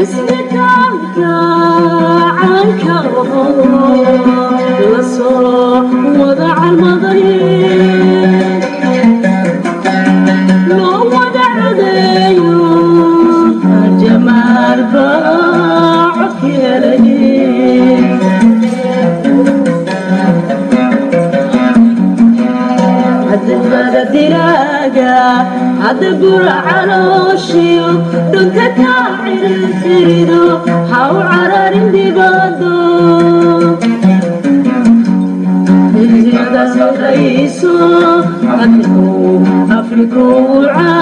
cisbitaalka caanka la soo wada calmaday loo wada codeeyo jamaal baa codki helay hadbada dilaaga hadda gura calooshiyo dhunka kaa cirifirido ha u cararin dibado rayso afrikuu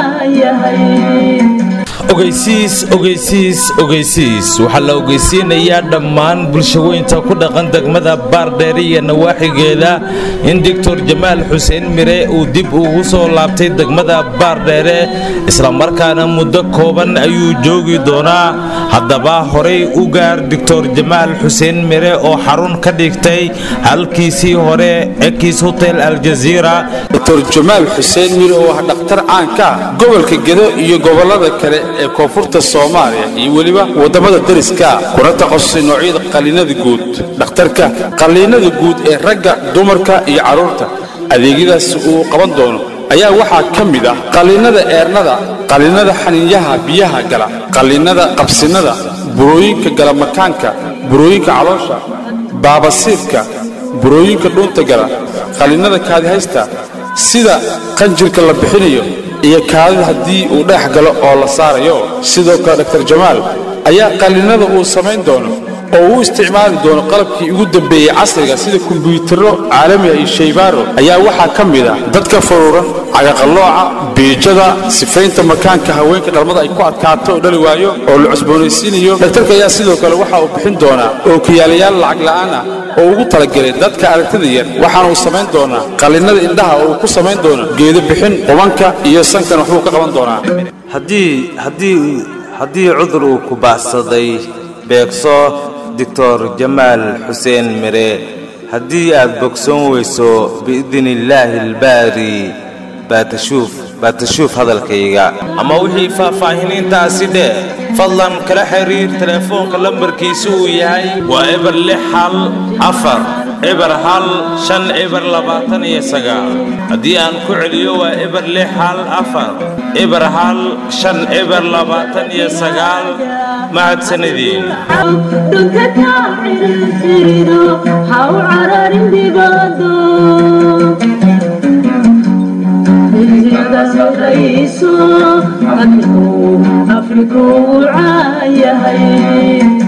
caayahay ogeysiis ogeysiis ogeysiis waxaa la ogeysiinayaa dhammaan bulshaweynta ku dhaqan degmada baardheere iyo nawaaxigeeda in doctor jamaal xuseen mire uu dib ugu soo laabtay degmada baardheere islamarkaana muddo kooban ayuu joogi doonaa haddaba horay u gaar doctor jamaal xuseen mire oo xarun ka dhigtay halkiisii hore ekis hotel aljaziira dr jamaal xuseen mire oo ah dhakhtar caanka ah gobolka gedo iyo gobollada kale ee koonfurta soomaaliya iyo weliba waddamada deriska kuna takhasusay noocyada qalliinada guud dhakhtarka qalliinada guud ee ragga dumarka iyo carruurta adeegyadaas uu qaban doono ayaa waxaa ka mid ah qalliinada eernada qalliinada xaniinyaha biyaha gala qalliinada qabsinada burooyinka galamakaanka burooyinka caloosha baabasiirka burooyinka dhuunta gala qalliinada kaadihaysta sida qanjirka la bixinayo iyo kaadida haddii uu dhex galo oo la saarayo sidoo kale dr jamaal ayaa qalliinada uu samayn doono oo uu isticmaali doono qalabkii ugu dambeeyey casriga sida kumbuyuutarro caalamiga iyo shaybaaro ayaa waxaa ka mid ah dadka furuuran cagaqallooca biijada sifaynta makaanka haweenka dhalmada ay ku adkaato oo dhali waayo oo la cusboonaysiinayo dhaktarka ayaa sidoo kale waxa uu bixin doonaa ookiyaalayaal lacag la'aan ah oo ugu talagelay dadka aragtida yar waxaana uu samayn doonaa qalliinada indhaha oo uu ku samayn doono geedo bixin qubanka iyo sankan waxbuu ka qaban doonaa haddii haddii haddii cudur uu ku baahsaday beegso doctor jamaal xuseen mire haddii aad bogsoon weyso biidni illaahi albaari baatashuuf baatashuuf hadalkayga ama wixii faahfaahiniintaasi dheh fadlan kala xiriir telefoonka lambarkiisu uu yahay waa eber lix hal afar eber hal shan eber labaatan iyo sagaal haddii aan ku celiyo waa eber lix hal afar eber hal shan eber labaatan iyo sagaal mahadsanadiin dhunka kaa cirifirido ha u cararin dibado rayso afrikuu caayahay